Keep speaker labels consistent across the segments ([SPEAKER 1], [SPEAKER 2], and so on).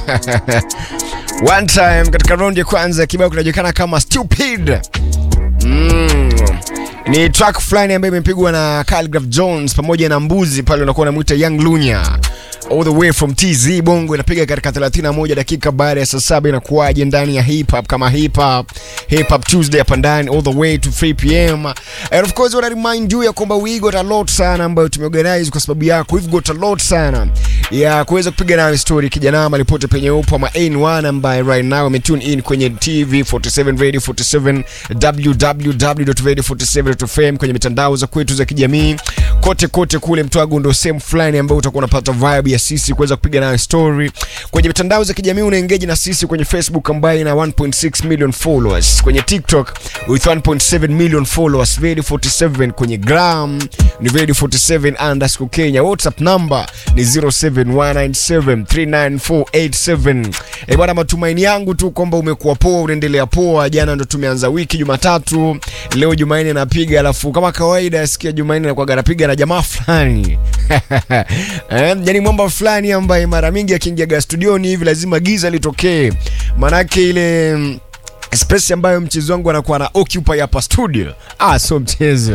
[SPEAKER 1] One time katika round ya kwanza kibao kinajulikana kama Stupid. Mm. Ni track fulani ambayo imepigwa na Khaligraph Jones pamoja na Mbuzi pale unakuwa unamuita Young Lunya. All the way from TZ Bongo inapiga katika 31 dakika baada ya saa saba inakuwaje ndani ya hip hop kama hip hop hip hop Tuesday hapa ndani all the way to 3 pm and of course wana remind you ya kwamba we got a lot sana ambayo tumeorganize kwa sababu yako we've got a lot sana ya kuweza kupiga nayo story kijana malipote penye upo ama N1 ambaye right now ametune in kwenye TV 47 Radio 47 www.radio47.fm kwenye mitandao za kwetu za kijamii kote kote kule Mtwago ndo sehemu fulani ambayo utakuwa unapata vibe ya sisi kuweza kupiga nayo story kwenye mitandao za kijamii una engage na sisi kwenye Facebook ambayo ina 1.6 million followers kwenye TikTok with 1.7 million followers Radio 47 kwenye gram ni Radio 47 underscore Kenya WhatsApp number ni 0719739487 eh bwana matumaini yangu tu kwamba umekuwa poa unaendelea poa jana ndo tumeanza wiki Jumatatu leo Jumanne napiga alafu kama kawaida sikia Jumanne nakuwa napiga na jamaa fulani eh, yani mwamba fulani ambaye mara mingi akiingiaga studioni hivi lazima giza litokee manake ile mm, space ambayo mchezo wangu anakuwa na occupy hapa studio ah so mchezo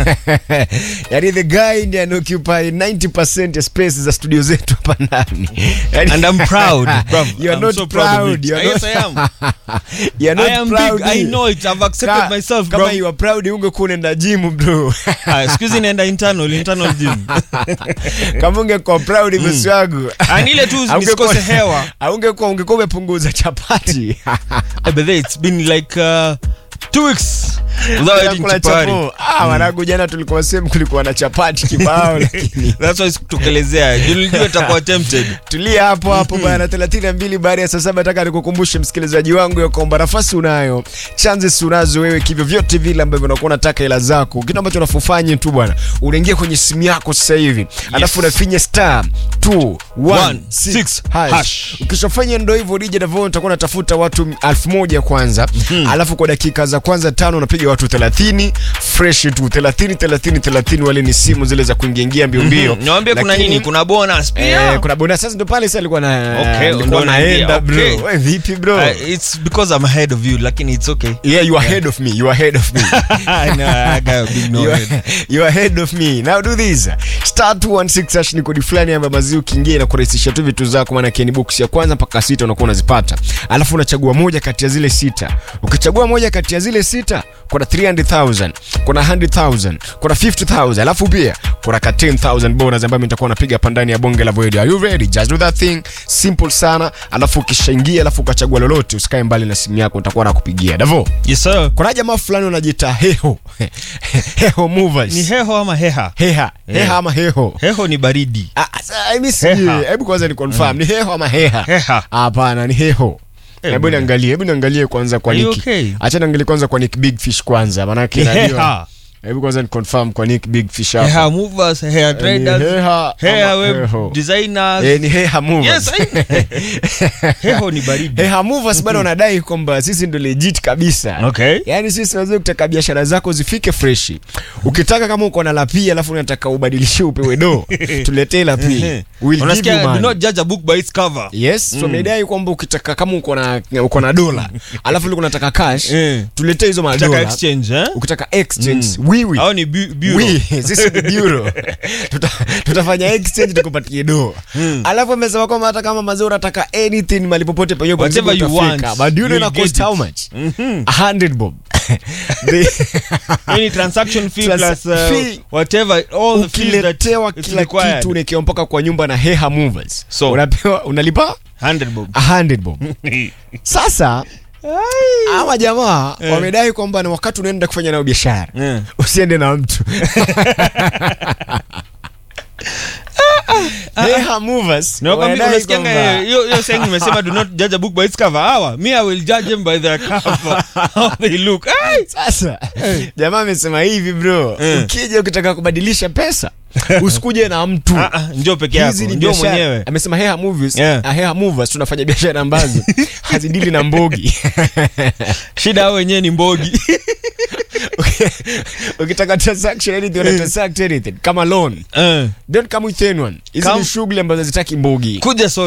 [SPEAKER 1] yani the guy ndiye ana occupy 90% ya space za studio zetu hapa ndani yani,
[SPEAKER 2] And I'm proud, bruv.
[SPEAKER 1] you are
[SPEAKER 2] I'm
[SPEAKER 1] not
[SPEAKER 2] so proud of
[SPEAKER 1] proud
[SPEAKER 2] it.
[SPEAKER 1] you are
[SPEAKER 2] Yes,
[SPEAKER 1] not,
[SPEAKER 2] I am.
[SPEAKER 1] you are not
[SPEAKER 2] I am
[SPEAKER 1] proud
[SPEAKER 2] big. I know it. I've accepted
[SPEAKER 1] Ka-
[SPEAKER 2] myself,
[SPEAKER 1] kama
[SPEAKER 2] bro.
[SPEAKER 1] you are proud ungekuwa unaenda gym bro
[SPEAKER 2] Ah, excuse naenda internal, internal gym.
[SPEAKER 1] kama ungekuwa proud bosi wangu
[SPEAKER 2] Ah, ni ile tu
[SPEAKER 1] Haungekuwa-
[SPEAKER 2] nisikose hewa.
[SPEAKER 1] haungekuwa ungekuwa umepunguza chapati
[SPEAKER 2] Eh, but then it's been like uh, two weeks without eating
[SPEAKER 1] Kula
[SPEAKER 2] chapati.
[SPEAKER 1] chapo. Ah, wanangu jana tulikuwa sehemu kulikuwa na chapati kibao lakini
[SPEAKER 2] That's why sikutokelezea. Nilijua itakuwa tempted.
[SPEAKER 1] tulia hapo hapo bana 32 baada ya saa saba nataka nikukumbushe msikilizaji wangu ya kwamba nafasi unayo chances unazo wewe kivyo vyote vile ambavyo unakuwa unataka hela zako kitu ambacho unafufanye tu bwana unaingia kwenye simu yako sasa hivi alafu unafinya star 216 hash
[SPEAKER 2] hash.
[SPEAKER 1] ukishafanya ndo hivyo DJ Davon utakuwa unatafuta watu elfu moja kwanza alafu kwa dakika za kwanza tano unapiga watu 30 fresh tu 30 30 30 wale ni simu zile za kuingiaingia mbio mbio
[SPEAKER 2] Niwaambie kuna
[SPEAKER 1] Lakini-
[SPEAKER 2] nini? Kuna bonus
[SPEAKER 1] Eh,
[SPEAKER 2] pia.
[SPEAKER 1] kuna bonus sasa ndo pale sasa alikuwa na
[SPEAKER 2] Okay,
[SPEAKER 1] alikuwa
[SPEAKER 2] ndo
[SPEAKER 1] naenda
[SPEAKER 2] naingia,
[SPEAKER 1] bro.
[SPEAKER 2] okay.
[SPEAKER 1] Wewe vipi bro?
[SPEAKER 2] Uh, it's because I'm ahead of you, lakini it's okay.
[SPEAKER 1] yeah, you are ahead of me. You are ahead of me.
[SPEAKER 2] no, I got a big no
[SPEAKER 1] you,
[SPEAKER 2] head.
[SPEAKER 1] are, you are ahead of me. Now do this. Star 216 hash ni kodi fulani ambayo maziwa ukiingia na kurahisisha tu vitu zako maana ni box ya kwanza mpaka sita unakuwa unazipata. Alafu unachagua moja kati ya zile sita. Ukichagua moja kati ya zile sita kuna 300,000, kuna 100,000, kuna 50,000. Alafu pia kuna ka 10,000 bonus ambayo nitakuwa napiga hapa ndani ya bonge la void. Are you ready? Just do that thing. Simple sana. Alafu ukishaingia alafu ukachagua lolote usikae mbali na simu yako nitakuwa nakupigia. Davo.
[SPEAKER 2] Yes, sir.
[SPEAKER 1] Kuna jamaa fulani wanajiita heho heho movers
[SPEAKER 2] Ni heho ama heha?
[SPEAKER 1] heha heha ama heho
[SPEAKER 2] Heho ni baridi.
[SPEAKER 1] Ah, sasa, mimi sijui.
[SPEAKER 2] Heha.
[SPEAKER 1] hebu kwanza ni confirm ni heho ama heha
[SPEAKER 2] Heha.
[SPEAKER 1] hapana ni heho
[SPEAKER 2] Eh,
[SPEAKER 1] hebu
[SPEAKER 2] bwana.
[SPEAKER 1] niangalie hebu niangalie kwanza kwa
[SPEAKER 2] Are you
[SPEAKER 1] Nick
[SPEAKER 2] okay?
[SPEAKER 1] acha niangalie kwanza kwa Nick Big Fish kwanza maana
[SPEAKER 2] Ni
[SPEAKER 1] yake
[SPEAKER 2] heha.
[SPEAKER 1] hebu kwanza ni confirm kwa Nick Big Fish hapa
[SPEAKER 2] Hair movers, hair
[SPEAKER 1] Eh, ni
[SPEAKER 2] traders,
[SPEAKER 1] heha
[SPEAKER 2] hair
[SPEAKER 1] ama
[SPEAKER 2] web
[SPEAKER 1] heho?
[SPEAKER 2] designers.
[SPEAKER 1] eh ni heha movers
[SPEAKER 2] Yes, I- heho ni baridi.
[SPEAKER 1] heha movers bado wanadai kwamba sisi ndo legit kabisa
[SPEAKER 2] Okay.
[SPEAKER 1] yaani sisi tunaweza kutaka biashara zako zifike freshi ukitaka kama uko na lapi alafu unataka ubadilishe upewe do tuletee lapi We'll give you
[SPEAKER 2] Unasikia, do
[SPEAKER 1] money.
[SPEAKER 2] not judge a book by its cover.
[SPEAKER 1] yes so wamedai kwamba ukitaka kama uko na uko na dola alafu ulikuwa unataka cash
[SPEAKER 2] Eh.
[SPEAKER 1] tuletee hizo
[SPEAKER 2] Taka
[SPEAKER 1] madola
[SPEAKER 2] exchange, eh?
[SPEAKER 1] ukitaka exchange wiwi
[SPEAKER 2] Hao ni bu- bureau.
[SPEAKER 1] Oui, sisi ni bureau. Tuta, tutafanya exchange tukupatie do alafu amesema kwamba hata kama mazee unataka anything mali popote penye uko
[SPEAKER 2] Whatever
[SPEAKER 1] mzigo
[SPEAKER 2] you
[SPEAKER 1] utafika.
[SPEAKER 2] want,
[SPEAKER 1] but do you know
[SPEAKER 2] you'll
[SPEAKER 1] ina cost
[SPEAKER 2] get
[SPEAKER 1] how
[SPEAKER 2] it.
[SPEAKER 1] much a hundred bob The-
[SPEAKER 2] Any transaction fee
[SPEAKER 1] Trans-
[SPEAKER 2] plus uh,
[SPEAKER 1] fee.
[SPEAKER 2] whatever all the fees that
[SPEAKER 1] ukiletewa
[SPEAKER 2] it's
[SPEAKER 1] kila
[SPEAKER 2] required.
[SPEAKER 1] kitu unaekewa mpaka kwa nyumba na heha movers
[SPEAKER 2] So.
[SPEAKER 1] unapewa unalipa
[SPEAKER 2] 100 bob.
[SPEAKER 1] a hundred bob sasa ama jamaa wamedai kwamba ni wakati unaenda kufanya nayo biashara
[SPEAKER 2] Eh.
[SPEAKER 1] usiende na mtu heha movers
[SPEAKER 2] Nakwambia,
[SPEAKER 1] wanadai
[SPEAKER 2] unasikianga,
[SPEAKER 1] kwamba-
[SPEAKER 2] eh, hiyo hiyo saying nimesema do not judge a book by its cover hawa me i will judge them by their cover how they look Ai!
[SPEAKER 1] sasa jamaa amesema hivi bro
[SPEAKER 2] Eh.
[SPEAKER 1] ukija ukitaka kubadilisha pesa usikuje na mtu
[SPEAKER 2] Ah, ah, njoo peke yako
[SPEAKER 1] Hizi ni
[SPEAKER 2] njoo
[SPEAKER 1] biashara.
[SPEAKER 2] mwenyewe
[SPEAKER 1] amesema heha movies
[SPEAKER 2] Yeah.
[SPEAKER 1] ah, heha movers tunafanya biashara ambazo hazidili na mbogi
[SPEAKER 2] shida hao wenyewe ni mbogi
[SPEAKER 1] ukitaka transaction anything una transact anything kama loan
[SPEAKER 2] Eh,
[SPEAKER 1] don't come with anyone hizi
[SPEAKER 2] Come-
[SPEAKER 1] ni shughuli ambazo hazitaki mbogi
[SPEAKER 2] kuja solo